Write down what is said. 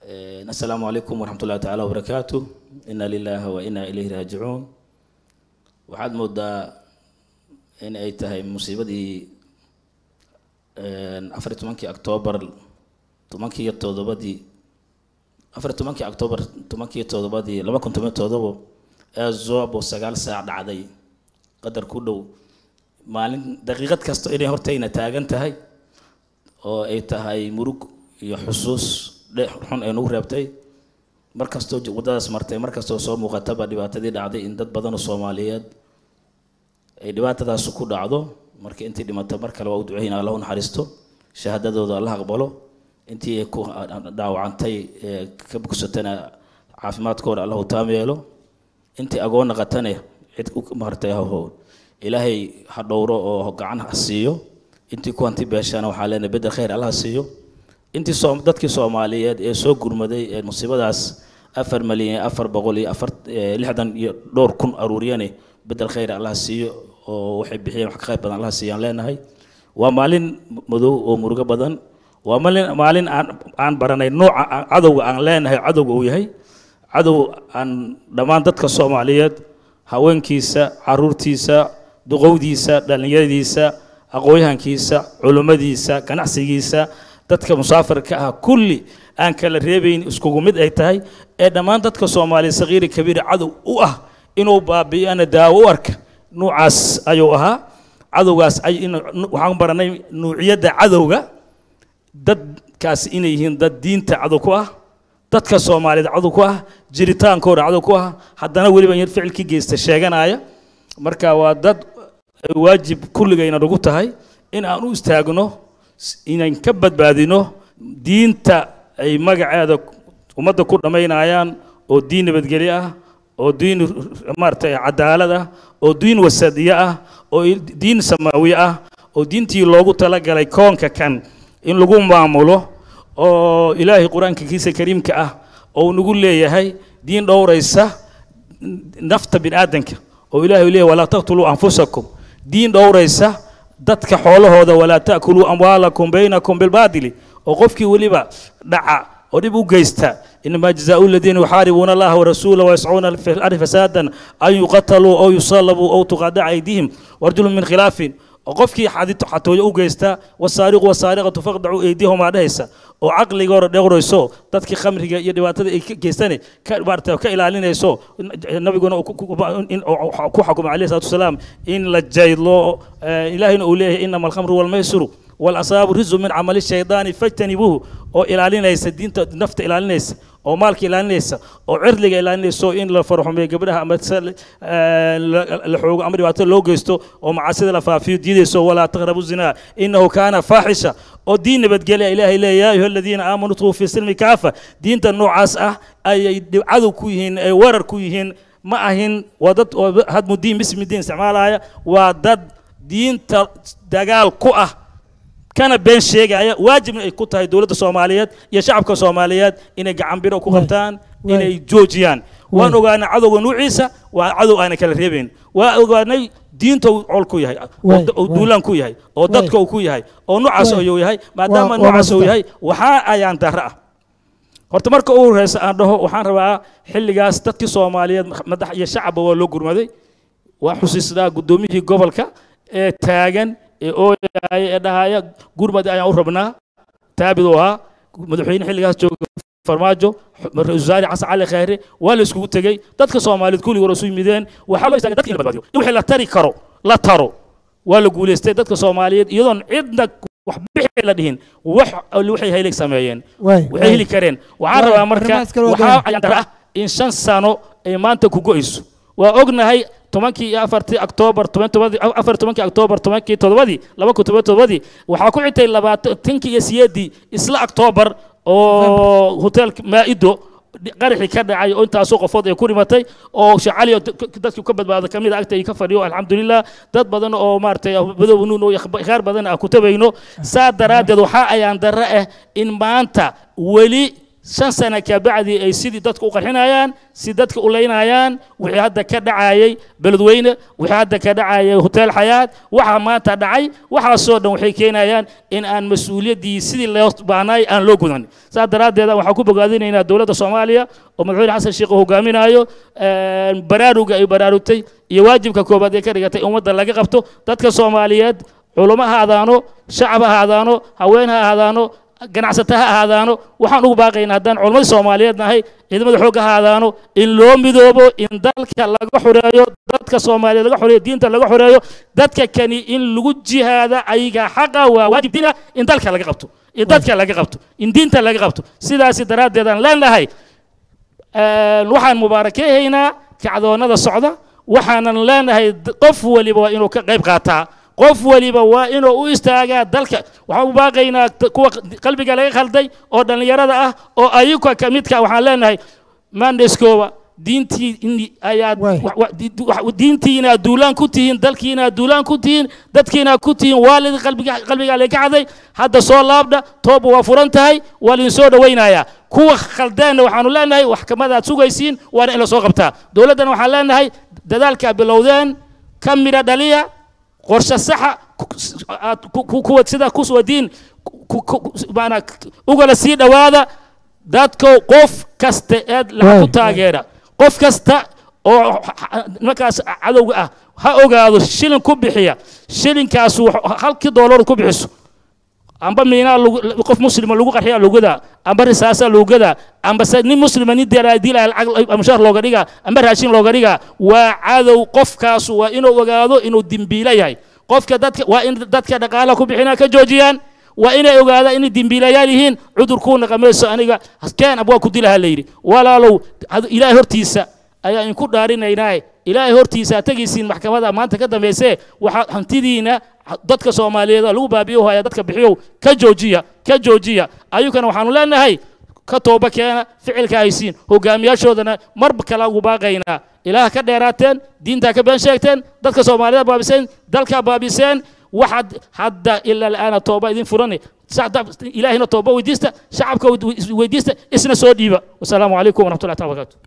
asalaamu calaykum waraxmat ullahi tacaala wabarakaatu ina lilahi wa ina ilayhi raajicuun waxaad moodaa in ay tahay musiibadii afar iyo tobankii octoobar tobankii iyo todobadii afar iyo tobankii octoobar tobankii iyo todobadii laba kun toban iyo todobo ee zoobo sagaal saac dhacday qadar ku dhow maalin daqiiqad kasta inay hortayna taagan tahay oo ay tahay murug iyo xusuus dhe xun ay nagu reebtay mar kastoo waddadaas martay mar kastoo soo muuqataba dhibaatadii dhacday in dad badan oo soomaaliyeed ay dhibaatadaas ku dhacdo marka intii dhimata mar kale waa u duceyna allah u naxariisto shahaadadooda allah aqbalo intii ay ku dhaawacantay ee ka bogsatana caafimaadkooda allah u taam yeelo intii agoon naqatane cid maartay ho ilaahay ha dhowro oo gacan ha siiyo intii ku hanti beeshana waxaa leenahay bedel khayr allah siiyo intii soo dadkii soomaaliyeed ee soo gurmaday ee musiibadaas afar malyan afar boqol iyo afar lixdan iyo dhowr kun aruuriyane bedel khayr allah siiyo oo waxay bixiyeen wax ka qayb badan allah siiyaan leenahay waa maalin madow oo murugo badan waa maalin maalin aan aan baranay nooca cadowga aan leenahay cadowga uu yahay cadow aan dhammaan dadka soomaaliyeed haweenkiisa caruurtiisa duqowdiisa dhallinyaradiisa aqoonyahankiisa culummadiisa ganacsigiisa dadka musaafirka ah kulli aan kala reebayn iskugu mid ay tahay ee dhammaan dadka soomaaliya sakiiri kabiir cadow u ah inuu baabi'iyana daawo u arka nuucaas ayuu ahaa cadowgaas waxaan baranay nuuciyadda cadowga dadkaas inay yihiin dad diinta cadow ku ah dadka soomaaliyeed cadow ku ah jiritaankooda cadow ku ah haddana weliba yar ficilkii geysta sheeganaya marka waa dad waajib kulligayna nagu tahay in aan u istaagno inaan ka badbaadino diinta ay magaceeda ummadda ku dhammaynayaan oo diin nabadgelyo ah oo diin maaragtay cadaalad ah oo diin wasadiye ah oo diin samaawiye ah oo diintii loogu talagalay koonka kan in lagu maamulo oo ilaahay qur-aanka kiisa kariimka ah oo nagu leeyahay diin dhowraysa nafta bini aadanka oo ilaahay leeyahay walaa taqtuluu anfusakum diin dhowraysa dadka xoolahooda walaa ta'kuluu amwaalakum baynakum bilbaadili oo qofkii weliba dhaca oo dhib u geysta inamaa jazaau aladiina yuxaaribuuna allaha warasuula wayascuuna fi lardi fasaadan an yuqataluu aw yusalabuu aw tuqadaca aydihim warjulun min khilaafin oo qofkii xatooyo u geysta wasaariqu wasaariqatu faqdacuu eydiyahumaa dhehaysa oo caqligooda dhowrayso dadkii khamriga iyo dhibaatada ay ka geystane ka maarata ka ilaalinayso nabiguna ku xakumay alayhi salatu wasalaam in la jaydlo ilaahayna uu leeyahay inama alkhamru walmaysiru walasaabu rizu min camali shaydaani fajtanibuuhu oo ilaalinaysa diinta nafta ilaalinaysa oo maalka ilaalinaysa oo cirliga ilaalinayso in la farxumeeyo gabdhaha ama la xoogo ama dhibaato loo geysto oo macaasida la faafiyo diidayso walaa taqrabu zinaa inahu kaana faaxisha oo diin nabadgelya ilaahay leeya yaa ayuha aladiina aamanuu dkhuluu fi silmi kaafa diinta noocaas ah ayay cadow ku yihiin ay warar ku yihiin ma ahin waa dad hadmu diin bismi diin isticmaalaya waa dad diinta dagaal ku ah kana been sheegaya waajibna ay ku tahay dowladda soomaaliyeed iyo shacabka soomaaliyeed inay gacanbiro ku qabtaan inay joojiyaan waan ogaanay cadowga nuuciisa waa cadow aanay kala reebayn waa ogaanay diinta uu col ku yahay oo duulaan ku yahay oo dadka uu ku yahay oo noocaas ayuu yahay maadaama noocaas uu yahay waxaa ayaan darro ah horta marka ugu horeysa aan dhaho waxaan rabaa xilligaas dadkii soomaaliyeed madax iyo shacabba waa loo gurmaday waa xusiisnaa guddoomiyihii gobolka ee taagan ee ooyaaya ee dhahaya gurmad ayaan u rabnaa taabid uu ahaa madaxweyne xilligaas jooga farmaajo ra-isul wasaare xasan cali khayre waa la iskugu tegey dadka soomaaliyeed kulligii hore isu yimideen waxaa loo istaagay dadka in la badbaadiyo in wixii la tari karo la taro waa la guulaystay dadka soomaaliyeed iyadoon cidna wax bixi la dhihin wax waxay heli sameeyeen waxay heli kareen waxaan rabaa marka waxaa ayaan dara ah in shan sano ay maanta ku go'ayso waa ognahay tobankii iyo afartii octoobar afar tobankii octoobar tobankii todobadii laba kun toban todobadii waxaa ku xigtay labaatankii iyo siyeedii isla octoobar oo hoteelka maa'ido qaraxii ka dhacay oo intaasoo qofood ay ku dhimatay oo shacali dadkii ka badbaada kamid a agta ka fadhiyo alxamdulilah dad badan oo maaragtay madow nuun oo khaar badan ah ku tabayno saa daraaddeed waxaa ayaan darre ah in maanta weli shan sana kabacdi ay sidii dadka u qarxinayaan si dadka u leynayaan wixii hadda ka dhacayay beledweyne wixii hadda ka dhacayay hotel xayaat waxa maanta dhacay waxaasoo dhan waxay keenayaan in aan mas-uuliyaddii sidii loo baahnaay aan loo gudan saas daraaddeed waxaan ku bogaadinaynaa dowladda soomaaliya oo madaxweyne xasan sheekh uu hogaaminayo baraaruga ay baraarugtay iyo waajibka koobaad ee ka dhigatay ummadda laga qabto dadka soomaaliyeed culamo ha ahaadaano shacab ha ahaadaano haween ha ahaadaano ganacsata ha ahaadaano waxaan ugu baaqaynaa haddaan culammadii soomaaliyeed nahay ciidamada xoogga ha ahaadaano in loo midoobo in dalka laga xoreeyo dadka soomaaliyeed laga xoreeyo diinta laga xoreeyo dadka kani in lagu jihaada ayaga xaqa waa waajib diin ah in dalka laga qabto in dadka laga qabto in diinta laga qabto sidaasi daraaddeed aan leenahay waxaan mubaarakeehaynaa kacdoonnada socda waxaanan leenahay qof waliba waa inuu ka qayb qaataa qof waliba waa inuu u istaagaa dalka waxaan u baaqaynaa kuwa qalbiga laga khalday oo dhallinyarada ah oo ayuka ka midka waxaan leenahay mandeskooba diintii ayaad diintiina duulaan ku tihiin dalkiina duulaan ku tihiin dadkiina ku tihiin waalid qalbiga qalbiga laga kacday hadda soo laabdha tooba waa furan tahay waa lidin soo dhawaynayaa kuwa khaldeenna waxaanu leenahay waxkamadaad sugaysiin waana in la soo qabtaa dowladdana waxaan leenahay dadaalkaa bilowdeen ka midha dhaliya qorshe saxa aad kuwa sida kuswadiin maanaa ugala sii dhowaada dadko qof kasta eed laha ku taageera qof kasta oo markaas cadowga ah ha ogaado shilin ku bixiya shilinkaas halkii doolar ku bixiso amba miinaa qof muslima lagu qarxiya lugadaa amba risaasa lugadaa amba se nin muslima nin diilaya lacag mushaar looga dhigaa amba raashin looga dhigaa waa cadow qofkaasu waa inuu ogaado inuu dimbiila yahay qofka dadka waa in dadka dhaqaalaha ku bixinaa ka joojiyaan waa inay ogaadaan inay dembiilayaal yihiin cudurkuu naqamayso aniga keen abwaa ku dilaha la yidhi walaalow ilaahay hortiisa ayaa inku dhaarinaynaa ilaahay hortiisa tegaysiin maxkamada maanta ka dambaysee waxaa hantidiina dadka soomaaliyeed oo lagu baabiyo haya dadka bixiyow ka joojiya ka joojiya ayukana waxaanu leenahay ka tooba keena ficilka haysiin hogaamiyaashoodana marba kala ugu baaqaynaa ilaah ka dheeraateen diintaa ka been sheegteen dadka soomaaliyeed baabiseen dalkaa baabiseen waxaad hadda ilaa la'aana tooba idin furani ilaahina tooba weydiista shacabka weydiista isna soo dhiiba wasalaamu calaykum waraxmatullahi taala barakaatu